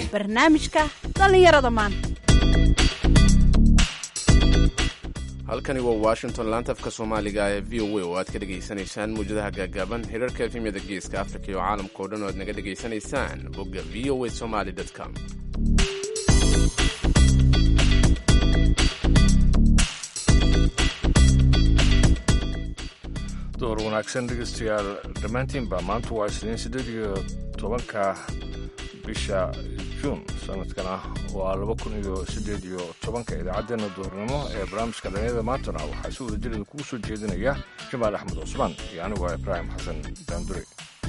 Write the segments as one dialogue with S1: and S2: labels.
S1: barnaamijka dhallinyarada maanta
S2: halkani waa washington laanta afka soomaaliga ee v o a oo aad ka dhegaysanaysaan muwjadaha gaagaaban hirarka efemyada geeska afrika iyo caalamka oo dhan oo aad naga dhegaysanaysaan bogga v o a somaly com
S3: door wanaagsan dhegeystayaal dhammaantiinba maanta waa isniin siddeed iyo tobanka bisha juun sanadkana waa laba kun iyo siddeed iyo tobanka idaacaddeenna duhurnimo ee barnaamijka dhalinyada maantana waxaa si wada jir kugu soo jeedinaya jamaal axmed cusmaan iyo anigu waa ibraahim xasan daandure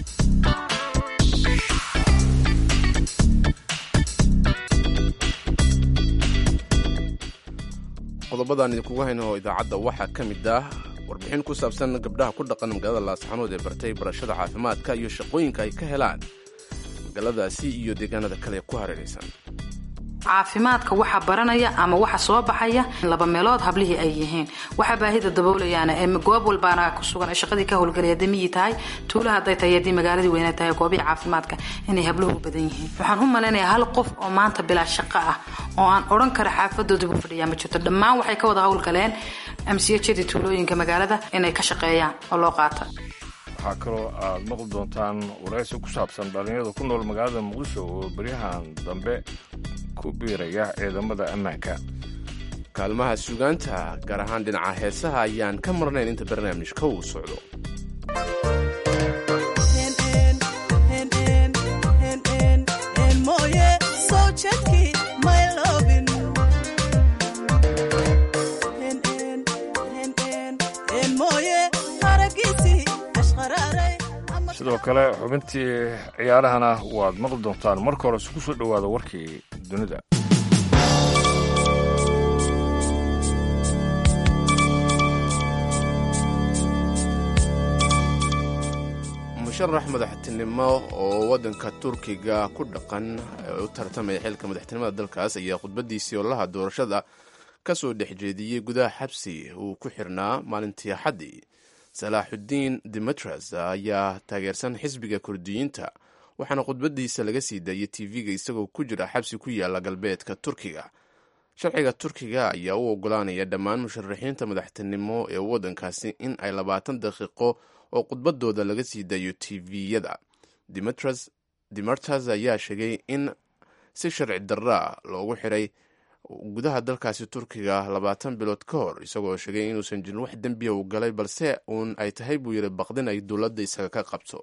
S2: qodobadaan idinkugu hayno idaacadda waxaa ka mid ah warbixin ku saabsan gabdhaha ku dhaqan magaalada laasxanood ee bartay barashada caafimaadka iyo shaqooyinka ay ka helaan magaaladaasi iyo deegaanada kale ku hareeraysan
S4: caafimaadka waxa baranaya ama waxa soo baxaya laba meelood hablihii ay yihiin waxa baahida daboolayaan ee goob walbaana ku sugan shaqadii ka howlgalaya damiyi tahay tuula hadday tahay haddii magaaladii weyna tahay goobihii caafimaadka inay habluhu u badan yihiin waxaan u malaynayaa hal qof oo maanta bilaa shaqo ah oo aan odhan kara xaafadoodii buu fadhiyaa ma jirto dhammaan waxay ka wada howlgaleen amsiyajadii tuulooyinka magaalada inay ka shaqeeyaan oo loo qaata
S3: waxaa kaloo aad maqli doontaan waraysi ku saabsan dhallinyarada ku nool magaalada muqdisho oo beryahan dambe ku biiraya ciidamada ammaanka
S2: kaalmaha suugaanta gaar ahaan dhinaca heesaha ayaan ka marnayn inta barnaamijka uu socdo
S3: sidoo kale xubintii ciyaarahana waad maqli doontaan marka hore isku soo dhowaada warkii dunida
S2: musharax madaxtinimo oo waddanka turkiga ku dhaqan u tartamaya xilka madaxtinimada dalkaas ayaa khudbadiisii ololaha doorashada ka soo dhex jeediyey gudaha xabsi uu ku xirnaa maalintii axaddii salaaxudiin demetras ayaa taageersan xisbiga kurdiyiinta waxaana khudbadiisa laga sii daayay tv-ga isagoo ku jira xabsi ku yaala galbeedka turkiga sharciga turkiga ayaa u ogolaanaya dhammaan musharaxiinta madaxtinimo ee waddankaasi in ay labaatan daqiiqo oo khudbadooda laga sii daayo tv-yada demertas ayaa sheegay in si sharci darra loogu xiray gudaha dalkaasi turkiga labaatan bilood ka hor isagoo sheegay inuusan jirin wax dembiya uu galay balse uun ay tahay buu yidhi baqdin ay dowladda isaga ka qabto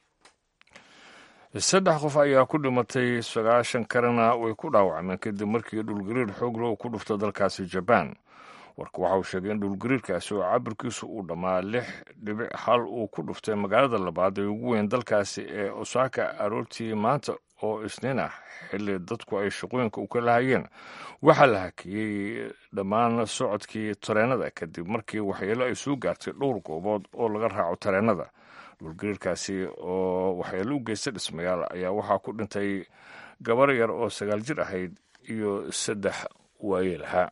S3: saddex qof ayaa ku dhimatay sagaashan kalena way ku dhaawacmeen kadib markii dhulgariir xoogla uu ku dhufto dalkaasi jabaan warka waxa uu sheegay in dhulgariirkaasi oo cabirkiisu uu dhammaa lix dhibic hal uu ku dhuftay magaalada labaad ee ugu weyn dalkaasi ee osaaka aroortii maanta oo isniin ah xilli dadku ay shaqooyinka u ka lahayeen waxaa la hakiyey dhammaan socodkii tareenada kadib markii waxyeelo ay soo gaartay dhowr goobood oo laga raaco tareenada dhulgariirkaasi oo waxyeelo u geystay dhismayaal ayaa waxaa ku dhintay gabar yar oo sagaal jir ahayd iyo saddex waayeelaha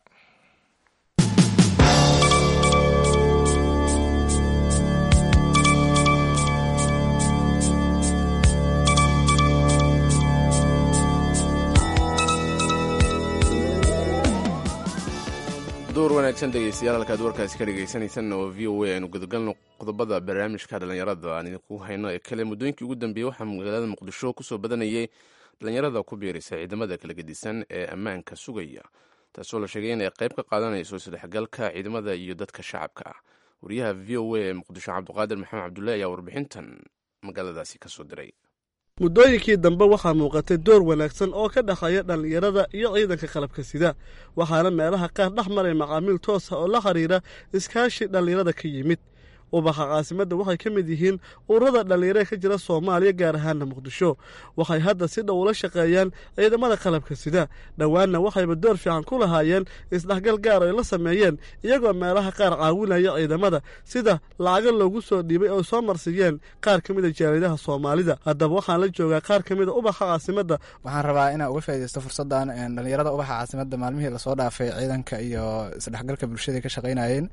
S2: door wanaagsan dhegeystayaal halkaad warkaasi ka dhegeysanaysan oo v o a aynu gudagalno qodobada barnaamijka dhallinyarada aan idinku hayno ee kale muddooyinkii ugu dambeeyey waxaa magaalada muqdisho kusoo badanayay dhallinyarada ku biiraysa ciidamada kala gedisan ee ammaanka sugaya taasoo la sheegay inay qayb ka qaadanayso isdhexgalka ciidamada iyo dadka shacabka ah wariyaha v o a ee muqdisho cabdiqaadir maxamed cabdullahi ayaa warbixintan magaaladaasi kasoo diray
S5: muddooyinkii dambe waxaa muuqatay door wanaagsan oo ka dhexeeya dhallinyarada iyo ciidanka qalabka sida waxaana meelaha qaar dhex maray macaamiil toosa oo la xiriira iskaashi dhallinyarada ka yimid ubaxa caasimadda waxay ka mid yihiin ururada dhallinyarada ka jira soomaaliya gaar ahaana muqdisho waxay hadda si dhow ula shaqeeyaan ciidamada qalabka sida dhowaanna waxayba door fiican ku lahaayeen isdhexgal gaar ay la sameeyeen iyagoo meelaha qaar caawinaya ciidamada sida lacago loogu soo dhiibay oo soo marsiiyeen qaar ka mida jaaridaha soomaalida haddaba waxaan la joogaa qaar ka mida ubaxa caasimadda
S6: waxaan rabaa inaan uga faaidaysto fursaddan dhallinyarada ubaxa caasimadda maalmihii lasoo dhaafay ciidanka iyo isdhexgalka bulshada ka shaqaynayeen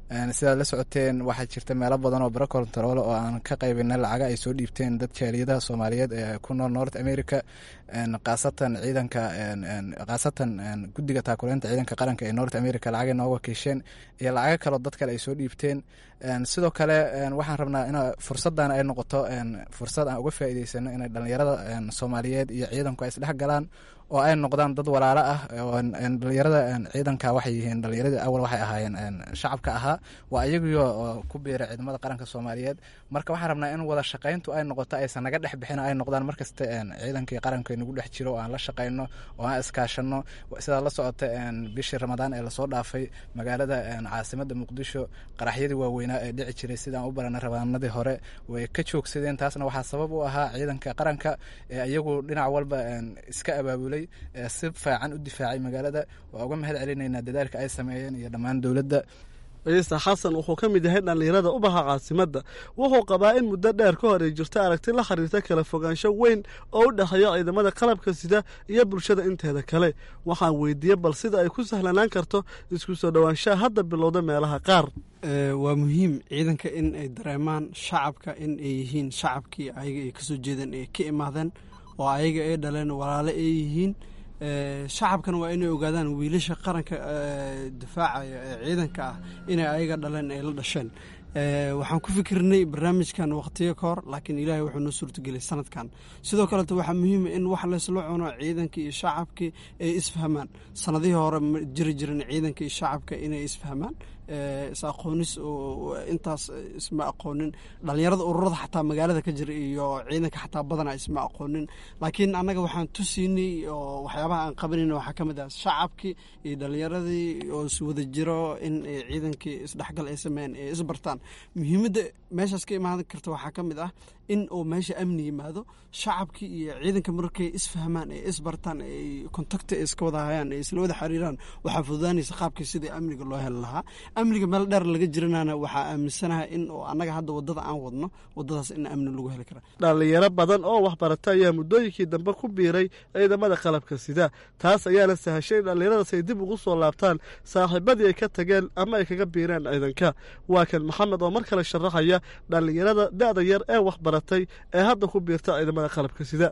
S6: sidaad la socoteen waxaa jirta meelo badan oo baro kontaroolo oo aan ka qaybina lacaga ay soo dhiibteen dad jaaliyadaha soomaaliyeed ee ku nool north america khaasatan ciidanka khaasatan guddiga taakuleynta ciidanka qaranka ee north america lacagay nooga wakiisheen iyo lacago kaleo dad kale ay soo dhiibteen sidoo kale waxaan rabnaa in fursadan ay noqoto fursad aan uga faa'iideysano inay dhalinyarada soomaaliyeed iyo ciidanku ay isdhex galaan oo ay noqdaan dad walaalo ah dhalinyarada ciidanka waxay yihiin dhalinyaradii awal waxay ahaayeen shacabka ahaa waa iyagiyo ku biira ciidamada qaranka soomaaliyeed marka waxaan rabnaa in wada shaqayntu ay noqoto aysan naga dhex bixin ay noqdaan markasta ciidankii qaranka nagu dhex jiro oo aan la shaqayno oo aan iskaashano sidaa la socota bishii ramadaan ee lasoo dhaafay magaalada caasimada muqdisho qaraxyadii waaweynaa ee dhici jiray sidaan u barana rabaanadii hore way ka joogsadeen taasna waxaa sabab u ahaa ciidanka qaranka ee iyagu dhinac walba iska abaabulay si fiican u difaacay magaalada waa uga mahad celinaynaa dadaalka ay sameeyeen iyo dhammaan dowladda
S5: ciise xasan wuxuu ka mid yahay dhallinyarada u baxa caasimadda wuxuu qabaa in muddo dheer ka hor ay jirto aragti la xiriirta kala fogaansho weyn oo u dhexeeya ciidamada qalabka sida iyo bulshada inteeda kale waxaan weydiiyey bal sida ay ku sahlanaan karto isku soo dhowaanshaha hadda bilowda meelaha qaar
S7: waa muhiim ciidanka in ay dareemaan shacabka in ay yihiin shacabkii ayaga ay kasoo jeedeen ay ka imaadeen oo ayaga ay dhaleen walaalo ay yihiin shacabkana waa inay ogaadaan wiilasha qaranka difaacaya ee ciidanka ah inay ayaga dhaleen ay la dhasheen waxaan ku fikirnay barnaamijkan waqtiyo ka hor laakiin ilaahay wuxuu noo suurtageliyay sanadkan sidoo kaleeto waxaa muhiima in wax laysla cuno ciidankii iyo shacabkii ay isfahmaan sanadihii hore ma jiri jirin ciidanka iyo shacabka inay isfahmaan is aqoonis intaas isma aqoonin dhalinyarada ururada xataa magaalada ka jira iyo ciidanka xataa badana isma aqoonin laakiin annaga waxaan tusiinay oo waxyaabaha aan qabanayna waxaa ka mid ah shacabkii iyo dhalinyaradii oo iswada jiro in ciidankii isdhexgal ay sameeyeen ay isbartaan muhiimadda meeshaas ka imaan karta waxaa ka mid ah in uu meesha amni yimaado shacabkii iyo ciidanka markay isfahmaan ay isbartaan ay kontakti ay iska wada hayaan ay isla wada xiriiraan waxaa fududaanaysa qaabkii sidii amniga loo heli lahaa amniga meel dheer laga jiranana waxaa aaminsanahay in annaga hadda wadada aan wadno wadadaas in amni lagu heli kara
S5: dhallinyaro badan oo waxbarata ayaa muddooyinkii dambe ku biiray ciidamada qalabka sida taas ayaana sahashay in dhallinyaradaas ay dib ugu soo laabtaan saaxiibadii ay ka tageen ama ay kaga biireen ciidanka waa kan maxamed oo mar kale sharaxaya dhallinyarada da-da yar ee waxbaratay ee hadda ku biirta ciidamada qalabka sida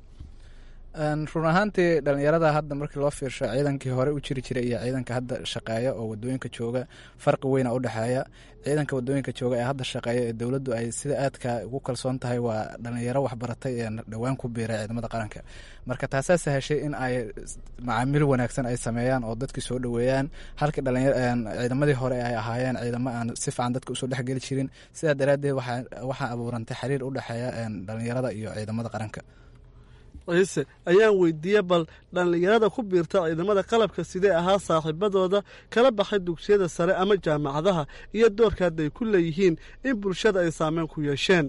S6: run ahaantii dhalinyarada hadda markii loo fiirsho ciidankii hore u jiri jiray iyo ciidanka hadda shaqeeya oo wadooyinka jooga farqi weyna u dhexeeya ciidanka wadooyinka jooga ee hadda shaqeeya ee dowladdu ay sida aadka ugu kalsoon tahay waa dhalinyaro waxbaratay ee dhowaan ku biiray ciidamada qaranka marka taasaa sahashay in ay macaamiil wanaagsan ay sameeyaan oo dadkii soo dhoweeyaan halkii ciidamadii hore ay ahaayeen ciidamo aan si fiican dadka usoo dhexgeli jirin sidaa daraaddeed waxaa abuurantay xiriir u dhexeeya dhalinyarada iyo ciidamada qaranka
S5: ciise ayaan weydiiyey bal dhallinyarada ku biirta ciidamada qalabka sidee ahaa saaxiibadooda kala baxay dugsiyada sare ama jaamacadaha iyo doorka hadday ku leeyihiin in bulshada ay saameyn ku yeesheen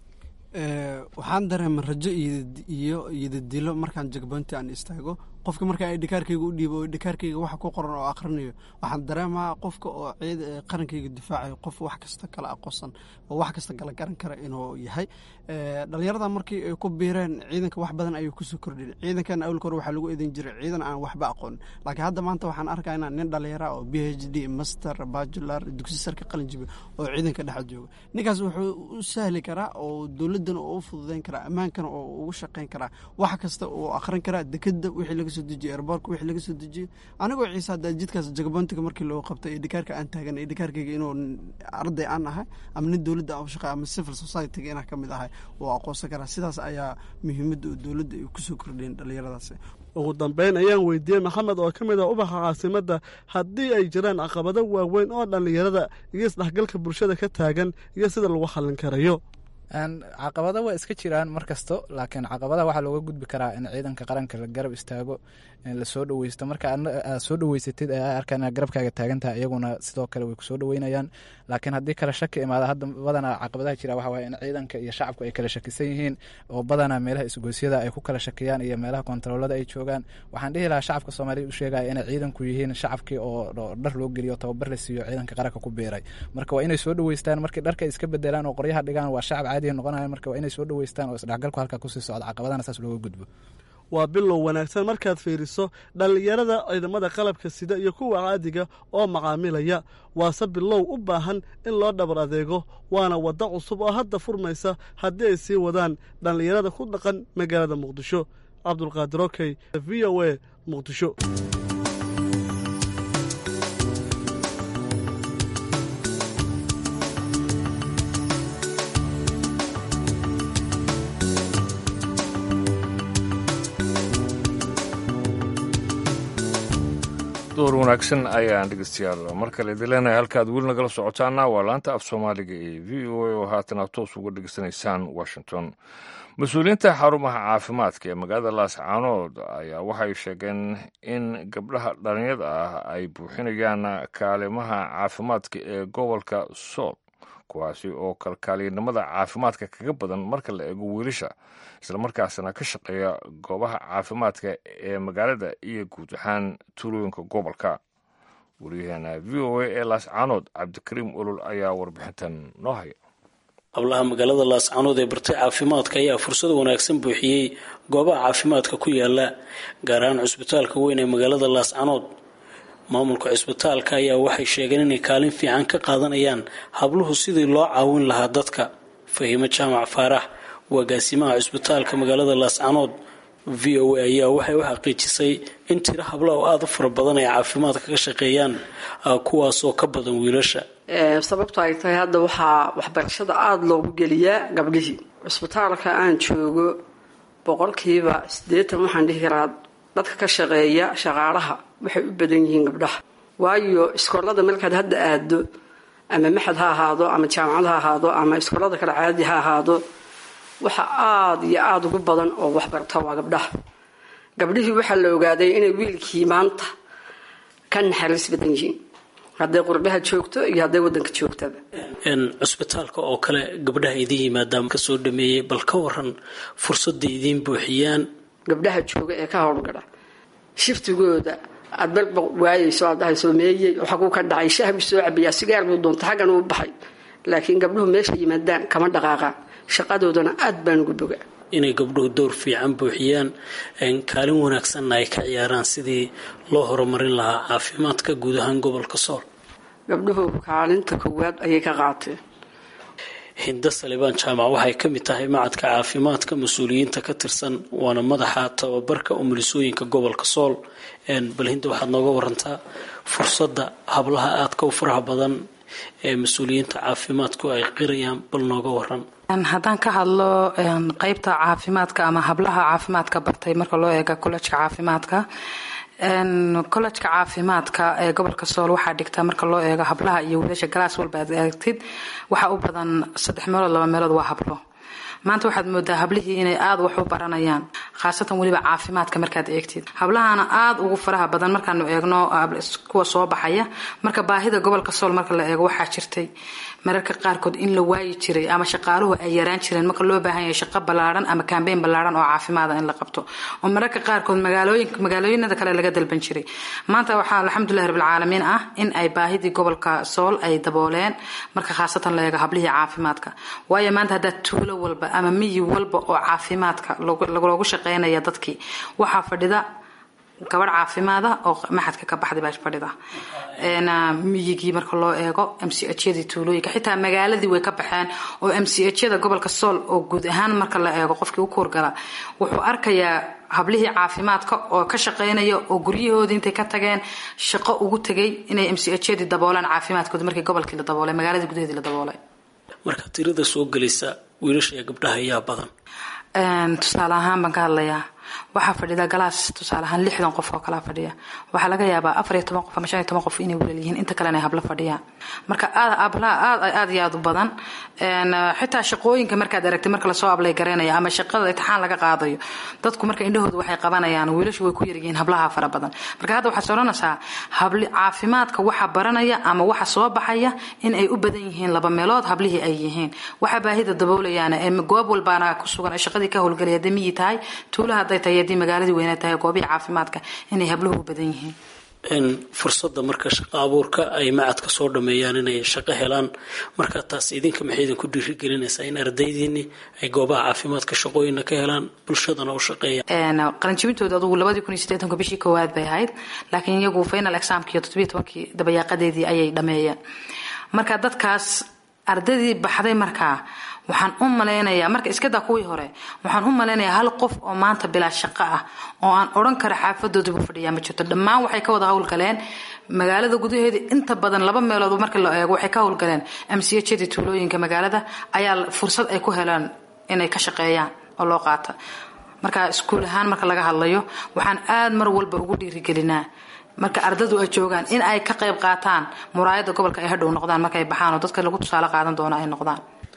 S7: waxaan dareema rajo iyo iyodadilo markaan jagboonti aan istaago qofka markaa ay dhikaarkayga u dhiibo oo dhikaarkayga waxa ku qoran oo akhrinayo waxaan dareemaa qofka oo qarankayga difaacayo qof wax kasta kala aqoonsan oo wax kasta kala garan kara inuu yahay dhalinyarada markii ay ku biireen ciidanka wax badan ayuu kusoo kordhin ciidankan awlka hore waxaa lagu eedan jiray ciidan aan waxba aqoonin laakiin hadda maanta waxaan arkaynaa nin dhalinyara oo b h d master bajular dugsi sarka qalin jibi oo ciidanka dhex jooga ninkaas wuxuu u sahli karaa oo dowladdan oo u fududeyn karaa ammaankana oo ugu shaqeyn karaa wax kasta uu akhrin karaa dekeda wixii laga soo dejiyo airboorka wixii laga soo dejiyo anigoo ciise hadda jidkaas jagaboontiga markii loo qabtay ee dhikaarka aan taagan ee dhikaarkayga inuu arday aan ahay ama nin dowladda aan u shaqeey ama civil society-ga inaan ka mid ahay oo aqoonsan karaa sidaas ayaa muhiimadda dowladda ay kusoo kordheen dhalinyaradaasi
S5: ugu dambeyn ayaan weydiiyey maxamed oo ka mid ah ubaxa caasimadda haddii ay jiraan caqabado waaweyn oo dhallinyarada iyo isdhexgalka bulshada ka taagan iyo sida lagu xallin karayo
S6: caqabada waa iska jiraan mar kasto laakiin caqabadaha waxaa looga gudbi karaa in ciidanka qaranka la garab istaago lasoo dhaweysto marka aad soo dhaweysatid ee a arkaan inaad garabkaaga taagantaha iyaguna sidoo kale way kusoo dhaweynayaan laakiin haddii kale shaki imaada hadda badanaa caqabadaha jira waxa waye in ciidanka iyo shacabku ay kala shakisan yihiin oo badanaa meelaha isgoysyada ay ku kala shakiyaan iyo meelaha kontaroolada ay joogaan waxaan dhihi lahaa shacabka soomaaliyed u sheegaya inay ciidanku yihiin shacabkii oo dhar loo geliyo tababar la siiyo ciidanka qaranka ku biiray marka waa inay soo dhaweystaan markii dharka iska bedelaan oo qoryaha dhigaan waa shacab caadiya noqonaya marka waa inay soo dhaweystaan oo isdhexgalku halkaa kusii socda caqabadana saas looga gudbo
S5: waa bilow wanaagsan markaad fiiriso dhallinyarada ciidamada qalabka sida iyo kuwa caadiga oo macaamilaya waase bilow u baahan in loo dhabar adeego waana waddo cusub oo hadda furmaysa haddii ay sii wadaan dhallinyarada ku dhaqan magaalada muqdisho cabdulqaadir okey v o a muqdisho
S3: door wanaagsan ayaan dhegeystayaal mar kale idin leenahay halkaad weli nagala socotaana waa laanta af soomaaliga ee v o a oo haatan aad toos uga dhegeysanaysaan washington mas-uuliyiinta xarumaha caafimaadka ee magaalada laascaanood ayaa waxay sheegeen in gabdhaha dhalinyada ah ay buuxinayaan kaalimaha caafimaadka ee gobolka sool kuwaasi oo kalkaaliyanimada caafimaadka kaga badan marka la eego wiilasha islamarkaasna ka shaqeeya goobaha caafimaadka ee magaalada iyo guud ahaan tuulooyinka gobolka wariyaheena v o a ee laascaanood cabdikariim olol ayaa warbixintan noo haya
S8: hablaha magaalada laascaanood ee bartay caafimaadka ayaa fursad wanaagsan buuxiyey goobaha caafimaadka ku yaala gaar ahaan cusbitaalka weyn ee magaalada laascaanood maamulka cusbitaalka ayaa waxay sheegeen inay kaalin fiican ka qaadanayaan habluhu sidii loo caawin lahaa dadka fahiimo jaamac faarax agaasimaha cusbitaalka magaalada laascaanood v o a ayaa waxay u xaqiijisay in tiro habla oo aada u fara badan ay caafimaadka ka shaqeeyaan kuwaasoo ka badan wiilasha
S9: sababto ay tahay hadda waxaa waxbarashada aada loogu geliyaa gabdhihii cusbitaalka aan joogo boqolkiiba siddeetan waxaan dhihi karaa dadka ka shaqeeya shaqaalaha waxay u badan yihiin gabdhaha waayo iskoolada markaad hadda aado ama maxad ha ahaado ama jaamacad ha ahaado ama iskoolada kale caadi ha ahaado waxa aada iyo aada ugu badan oo waxbarta waa gabdhaha gabdhihii waxaa la ogaaday inay wiilkii maanta ka naxariis badan yihiin hadday qurbaha joogto iyo hadday wadanka joogtaba
S8: cusbitaalka oo kale gabdhaha idin yimaadaan kasoo dhameeyey bal ka waran fursadda idiin buuxiyaan
S9: gabdhaha jooga ee ka howlgala shiftigooda aad balba waayeyso aad dhahay soomeeyey xaguu ka dhacay shah buu soo cabayaa sigaar buu doonta xaggan uu baxay laakiin gabdhuhu meesha yimaadaan kama dhaqaaqaan shaqadoodana aad baan ugu boga
S8: inay gabdhuhu door fiican buuxiyaan kaalin wanaagsanna ay ka ciyaaraan sidii loo horumarin lahaa caafimaadka guud ahaan gobolka sool
S9: gabdhuhu kaalinta koowaad ayay ka qaateen
S8: hinda salibaan jaamac waxay ka mid tahay macadka caafimaadka mas-uuliyiinta ka tirsan waana madaxa tababarka umulisooyinka gobolka sool bal hinda waxaad nooga warantaa fursadda hablaha aadka u faraha badan ee mas-uuliyiinta caafimaadku ay qirayaan bal nooga waran
S4: haddaan ka hadlo qeybta caafimaadka ama hablaha caafimaadka bartay marka loo eega collejka caafimaadka collejka caafimaadka ee gobolka sool waxaa dhigta marka loo eego hablaha iyo wiilasha galaas walba aad eegtid waxaa u badan saddex meelood laba meelood waa hablo maanta waxaad moodaa hablihii inay aada wax u baranayaan khaasatan weliba caafimaadka markaad eegtid hablahana aada ugu faraha badan markaanu eegno kuwa soo baxaya marka baahida gobolka sool marka la eego waxaa jirtay mararka qaarkood in la waayi jiray ama shaqaaluhu ay yaraan jireen marka loo baahan yahay shaqo ballaaran ama kambeyn ballaaran oo caafimaada in la qabto oo mararka qaarkood magaalooyin magaalooyinada kale laga dalban jiray maanta waxaa alxamdulillahi rabbilcaalamiin ah in ay baahidii gobolka sool ay dabooleen marka khaasatan la eego hablihii caafimaadka waayo maanta haddaad tuulo walba ama miyi walba oo caafimaadka loogu shaqeynaya dadkii waxaa fadhida gabadh caafimaada oo maxadka ka baxday baa fadhida miyigii marka loo eego m c hyadii tuulooyinka xitaa magaaladii way ka baxeen oo m c hyada gobolka sool oo guud ahaan marka la eego qofkii u kuurgala wuxuu arkayaa hablihii caafimaadka oo ka shaqeynaya oo guryahoodii intay ka tageen shaqo ugu tegay inay m c hyadii daboolaan caafimaadkooda markii gobolkii la daboolay magaaladii gudaheedii la daboolay
S8: marka tirada soo gelaysa wiilasha iyo gabdhaha ayaa badan
S4: tusaale ahaan baan ka hadlayaa waxaa fadhida galaas tusaale ahaan lixdan qof oo kalaa fadhiya waxaa laga yaabaa afar iyo toban qof ama shan iyo toban qof inay wilal yihiin inta kalena ay hablo fadhiyaan marka aad ablaha aad aad iyo aad u badan xitaa shaqooyinka markaad aragtay marka lasoo ablay garaynaya ama shaqada intixaan laga qaadayo dadku marka indhahooda waxay qabanayaan wiilashu way ku yaryihiin hablaha fara badan marka hadda waxaad odhanaysaa habli caafimaadka waxa baranaya ama waxa soo baxaya in ay u badan yihiin laba meelood hablihii ay yihiin waxa baahida daboolayaan ee goob walbaana ku sugan shaqadii ka howlgelaya hadday miyi tahay tuulaha hadday tahay haddii magaaladii weyna tahay goobihii caafimaadka inay habluhu u badan yihiin
S8: fursadda marka shaqo abuurka ay macadka soo dhameeyaan inay shaqo helaan marka taas idinka maxay idinku dhiirigelinaysaa in ardaydiini ay goobaha caafimaadka shaqooyina ka helaan bulshadana u shaqeeyaan
S4: qalinjibintooda adugu labadii kun iyo sideetanka bishii koowaad bay ahayd laakiin iyagu final examkii toddobiyo tobankii dabayaaqadeedii ayay dhameeyeen marka dadkaas ardaydii baxday markaa waxaan u malaynayaa marka iskadaa kuwii hore waxaan u malaynayaa hal qof oo maanta bilaa shaqo ah oo aan odhan kara xaafadoodiibu fadhiyaa ma jirto dhammaan waxay ka wada howlgaleen magaalada gudaheeda inta badan laba meelood marka la eego waxay ka howlgaleen mchadii tuulooyinka magaalada ayaa fursad ay ku helaan inay ka shaqeeyaan oo loo qaata marka iskuul ahaan marka laga hadlayo waxaan aada mar walba ugu dhiirigelinaa marka ardadu ay joogaan in ay ka qayb qaataan muraayada gobolka ay hadhow noqdaan markaay baxaan oo dadka lagu tusaale qaadan doono ay noqdaan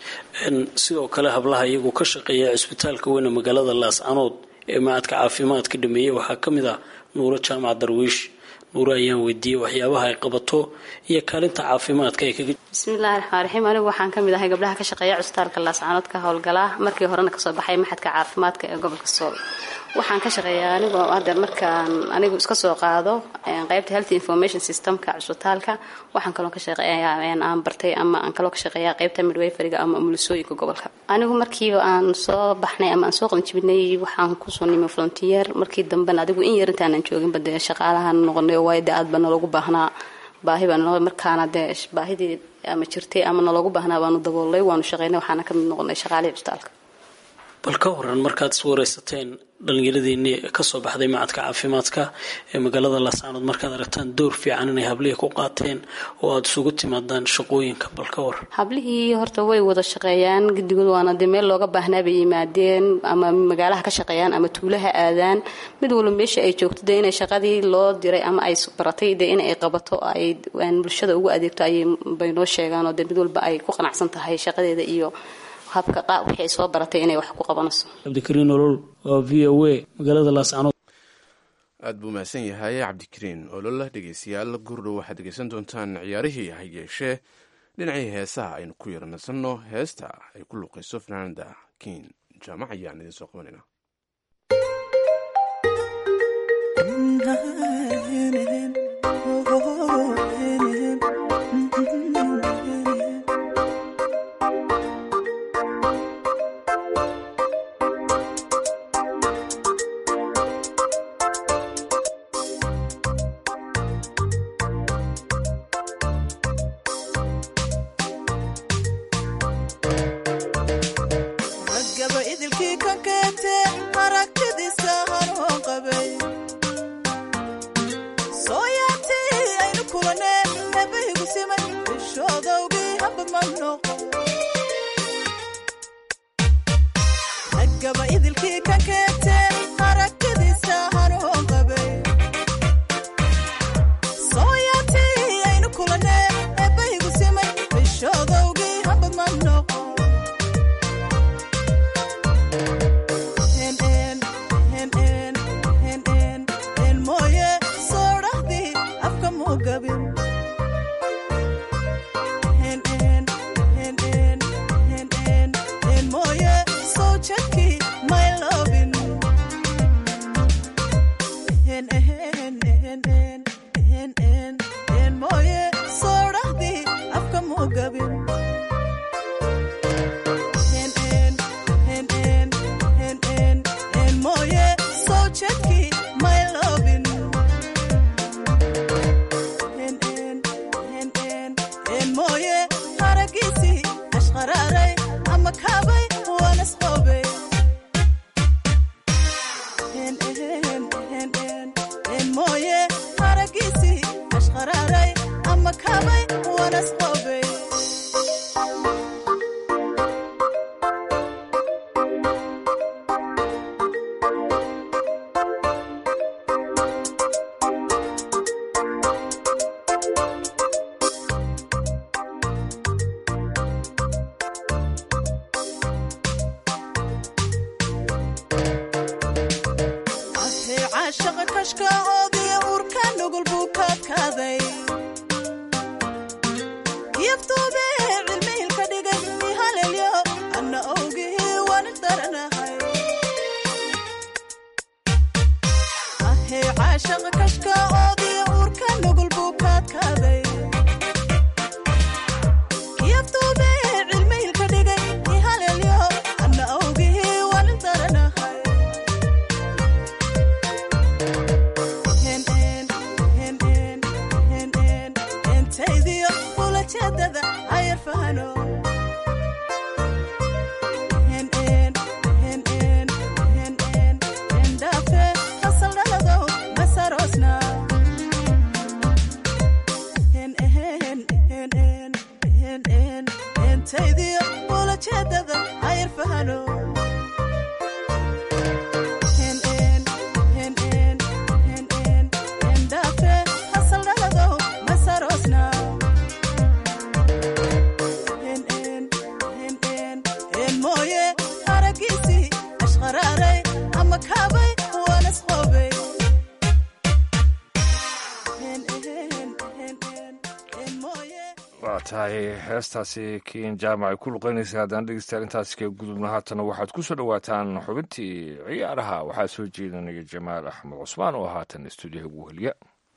S8: sidoo kale hablaha iyagu ka shaqeeya cisbitaalka weyne magaalada laascanood ee macadka caafimaadka dhameeyey waxaa ka mid ah nuuro jaamac darwiish nuuro ayaan weydiiyey waxyaabaha ay qabato iyo kaalinta caafimaadka ay kaga
S10: bismillahi raxmaan raxiim anigu waxaan ka mid ahay gabdhaha ka shaqeeya cusbitaalka laascanood ka howlgalaa markii horena kasoo baxay maxadka caafimaadka ee gobolka sool waxaan ka shaqeeyaa anigu hadda markaan anigu iska soo qaado qaybta health information systemka cusbitaalka waxaan kaloo ka shaqeeyaa aan bartay ama aan kaloo ka shaqeeyaa qaybta midwayfariga ama umulisooyinka gobolka anigu markii aan soo baxnay ama aan soo qabanjibinay waxaan kusoo nimay volunteer markii dambena adigu in yar intaanan jooginba dee shaqaalahan noqonay waayo dee aad baa naloogu baahnaa baahi baa naloo markaana dee baahidii ama jirtay ama naloogu baahnaa baanu daboolay waanu shaqeynay waxaana ka mid noqonay shaqaalihii cusbitaalka
S8: bal ka waran markaad is wareysateen dhallinyaradiinii kasoo baxday macadka caafimaadka ee magaalada laascaanood markaad aragtaan door fiican inay hablihii ku qaateen oo aada isugu timaadaan shaqooyinka bal ka waran
S10: hablihii horta way wada shaqeeyaan guddigood waana dee meel looga baahnaa bay yimaadeen ama magaalaha ka shaqeeyaan ama tuulaha aadaan mid walba meesha ay joogto dee inay shaqadii loo diray ama ay baratay dee in ay qabato ay bulshada ugu adeegto ayay bay noo sheegaan oo dee mid walba ay ku qanacsan tahay shaqadeeda iyo habka qaa wixii ay soo baratay inay wax ku qabanayso
S8: cabdikariin olol waa v o a magaalada laascanood
S2: aad buu mahadsan yahay cabdikariin olola dhegeystayaal gurdhow waxaad dhegeysan doontaan ciyaarihii ha yeeshee dhinacii heesaha aynu ku yaranasanno heesta ay ku luuqayso fanaanada kiin jaamac ayaan idiin soo qabanayna
S11: shaqa kashka oodiya uurka jeedada ayar fahano endhafe qasaldhaladow masaroosna entaydiyo ula jeedada ayar fahano endhafe qasaldhaladow masaroosna mooye aragiisii ashqaraaray ama kaabay waanasqoobay
S3: waa tahay heestaasi kiin jaamac ay ku luqeynaysa haddaan dhegeystayaal intaasi ka gudubna haatana waxaad ku soo dhowaataan xubintii ciyaaraha waxaa soo jeedinaya jamaal axmed cusmaan oo haatan stuudiyaha ugu heliya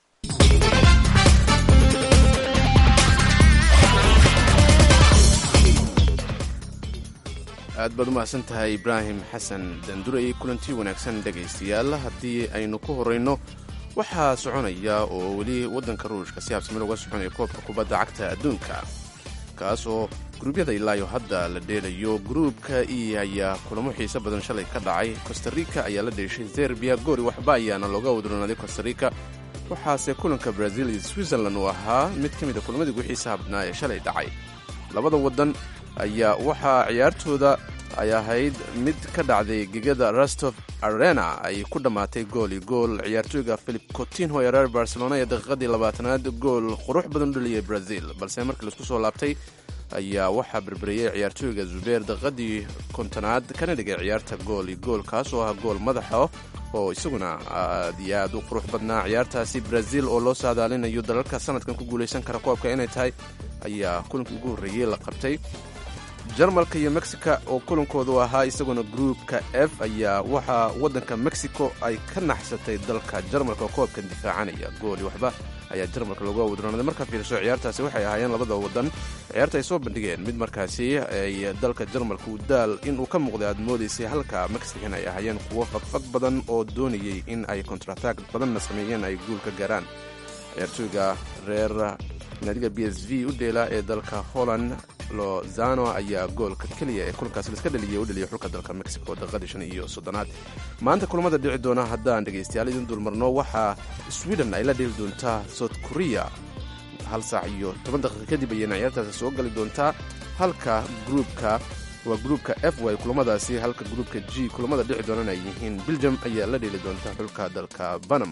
S2: aad baad u mahadsan tahay ibraahim xasan dandurey kulantii wanaagsan dhegaystayaal haddii aynu ku horrayno waxaa soconaya oo weli waddanka ruushka si habsami looga soconaya koobka kubadda cagta adduunka kaas oo guruubyada ilaayo hadda la dheelayo gruubka e ayaa kulamo xiise badan shalay ka dhacay costarica ayaa la dheeshay serbiya goori waxba ayaana looga wadroonaaday costarica waxaase kulanka brazil iyo switzerland uu ahaa mid ka mida kulamadii ugu xiisaha badnaa ee shalay dhacay labada waddan ayaa waxaa ciyaartooda ay ahayd mid ka dhacday gegada rostov arena ay ku dhammaatay gool iyo gool ciyaartooyga philip cotinho ee reer barcelona ee daqiiqadii labaatanaad gool qurux badan u dhaliyay brazil balse markii laisku soo laabtay ayaa waxaa berberiyey ciyaartooyga zubeer daqiiqadii kontonaad kana dhigay ciyaarta gool iyo gool kaas oo ah gool madaxa oo isaguna aad iyo aad u qurux badnaa ciyaartaasi brazil oo loo saadaalinayo dalalka sanadkan ku guulaysan kara koobka inay tahay ayaa kulankii ugu horreeyey la qabtay jarmalka iyo mexica oo kulankoodu ahaa isaguna gruupka f ayaa waxaa waddanka mexico ay ka naxsatay dalka jarmalka oo koobkan difaacanaya gooli waxba ayaa jarmalka loogu awdroonaaday markaa fiiriso ciyaartaasi waxay ahaayeen labada waddan ciyaarta ay soo bandhigeen mid markaasi ay dalka jarmalka u daal inuu ka muuqday aad moodaysay halka mexican ay ahaayeen kuwo fagfag badan oo doonayay in ay kontrataag badanna sameeyeen ay guul ka gaaraan ciyaartooyga reer naadiga b s v u dheela ee dalka holland lozano ayaa goolka keliya ee kulankaasi laiska dhaliyay u dhaliyay xulka dalka mexico daqiiqadii shan iyo soddonaad maanta kulamada dhici doona haddaan dhegaystayaal idin dulmarno waxaa sweden ay la dheli doontaa south korea hal saac iyo toban daqiiqa kadib ayayna ciyaartaasi soo gali doontaa halka gruupka waa gruupka f way kulamadaasi halka gruupka g kulamada dhici doonana ay yihiin belgium ayaa la dheli doonta xulka dalka panama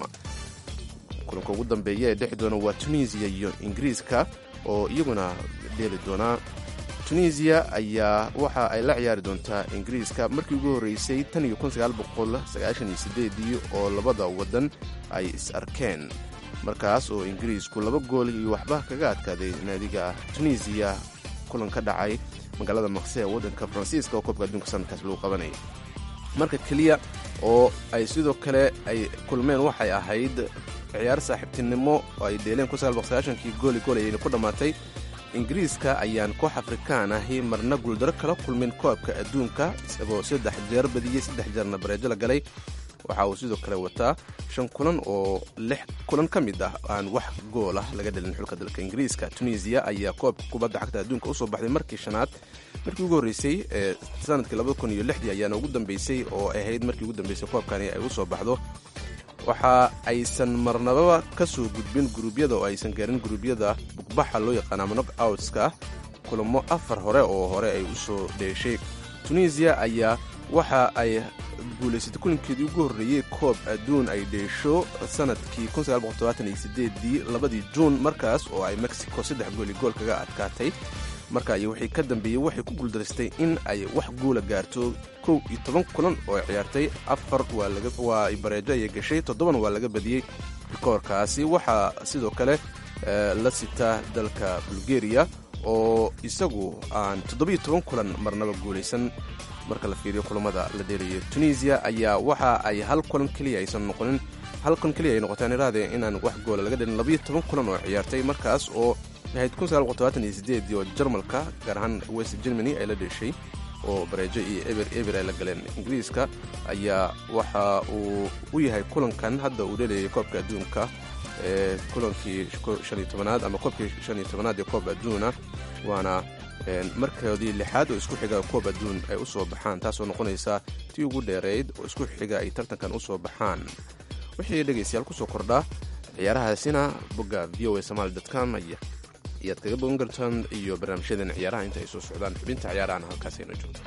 S2: kulanka ugu dambeeya ee dhexi doona waa tunisiya iyo ingiriiska oo iyaguna dheeli doonaa tunisiya ayaa waxa ay la ciyaari doontaa ingiriiska markii ugu horreysay tan iyo ii oo labada waddan ay is arkeen markaas oo ingiriisku laba gool iyo waxba kaga adkaaday naadiga tunisiya kulan ka dhacay magaalada maqse ee waddanka faransiiska oo koobka adduunka sanadkaas lagu qabanaya marka keliya oo ay sidoo kale ay kulmeen waxay ahayd ciyaar saaxiibtinimo oo ay dheeleen kii gooli gool ayayna ku dhammaatay ingiriiska ayaan koox afrikaan ahi marna guuldaro kala kulmin koobka adduunka isagoo saddex jeer badiyey saddex jeerna bareejo la galay waxa uu sidoo kale wataa shan kulan oo lix kulan ka mid ah aan wax gool ah laga dhalin xulka dalka ingiriiska tunisiya ayaa koobka kubadda cagta adduunka usoo baxday markii shanaad markii ugu horreysay ee sanadkii ayaana ugu dambeysay oo ahayd markii ugu dambeysay koobkani ay usoo baxdo waxa aysan marnababa ka soo gudbin guruubyada oo aysan gaarin guruubyada bugbaxa loo yaqaana ama nog outska kulamo afar hore oo hore ay usoo dheeshay tunisiya ayaa waxa ay guulaysatay kulankeedii ugu horreeyey koob adduun ay dheesho sanadkii dii labadii juun markaas oo ay mexico saddex gooli gool kaga adkaatay marka iyo wixii ka dambeeyey waxay ku guuldarastay in ay wax guula gaarto kow iyo toban kulan oo ciyaartay afar waa bareejo ayay gashay toddobana waa laga badiyey rikoorkaasi waxaa sidoo kale la sitaa dalka bulgeriya oo isagu aan toddobiyo toban kulan marnaba guulaysan marka la fiiriyo kulamada la dheelayo tunisiya ayaa waxa ay hal kulan keliya aysan noqonin hal kulan keliya ay noqotaan iraade inaan wax goola laga dhelin labayo toban kulan oo ciyaartay markaas oo ahayd oo jarmalka gaar ahaan west germany ay la dheeshay oo bareejo iyo eber eber ay la galeen ingiriiska ayaa waxa uu u yahay kulankan hadda uu dheelayay koobka adduunka ee kulankii shaniyo tobanaad ama koobkii shaniyo tobanaad ee koob adduuna waana markoodii lixaad oo isku xiga koob adduun ay u soo baxaan taasoo noqonaysa tii ugu dheerayd oo isku xiga ay tartankan u soo baxaan wixii dhegaystayaal kusoo kordha ciyaarahaasina bogga v o a somaali com ayaad kaga bogan kartaan iyo barnaamijyadan ciyaaraha inta ay soo socdaan xubinta ciyaarahana halkaas ayna joogto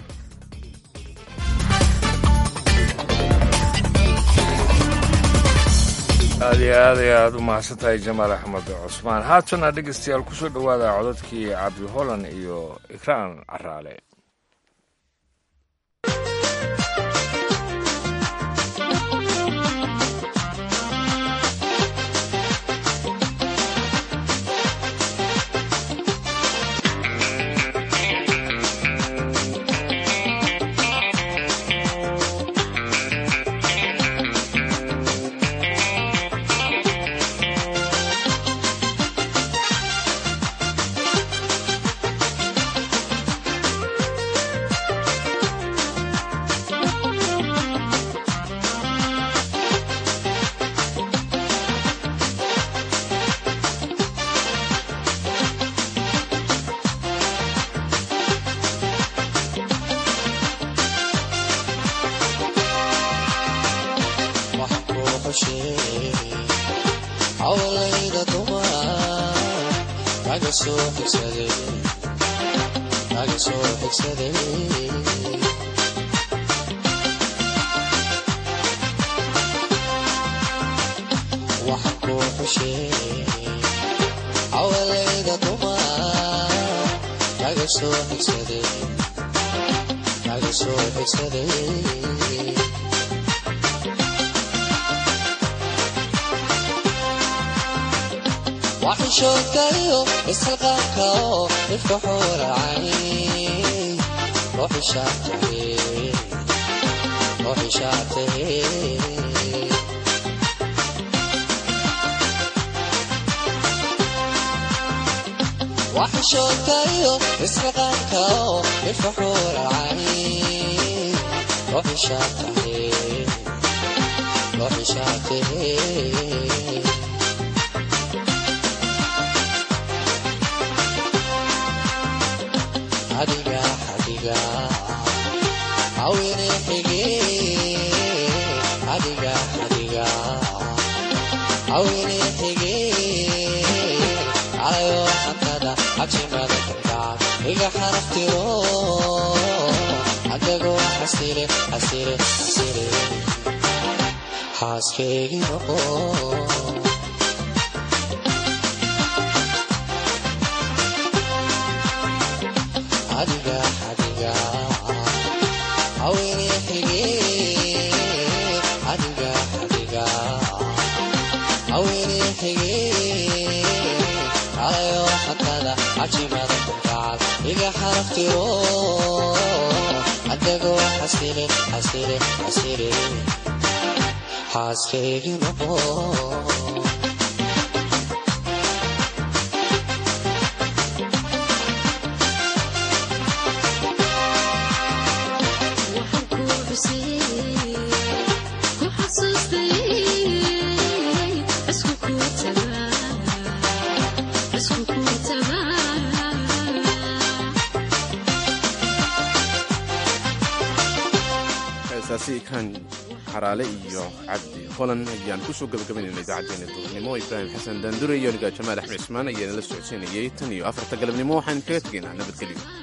S3: aad iyo aad ay aad u mahadsantahay jamaal axmed cusmaan haatana dhegaystayaal kusoo dhowaada codadkii cabdi holland iyo ikraan caraale
S12: waxishoodkayo isxilqaanka oo ifka xuuracay ruuxishaatahe waxishoodkayo isxilqaanka oo ifka xuuracay ruuxishaatahe ruuxishaatahe adiga adiga awine xige adiga adiga awine xige alayo xantada cabsimada karkaa iga xaraftiro adago xasire xasire xasire xaaskeygi noqo adiga adiga awine xige adiga adiga awine xige alayo xatada cajimada kunkaad iga xaraftiro adago xasire xasire xasire xaaskeygi noqo
S2: heesaasi ikaan xaraale iyo cabdi holan ayaan kusoo gabagabaynayna idaacaddeenna duurnimo ibraahim xasan daandure iyo aniga jamaal axmed cismaan ayaana la socodsiinayay tan iyo afarta galabnimo waxaan kaga tegaynaa nabadgelyo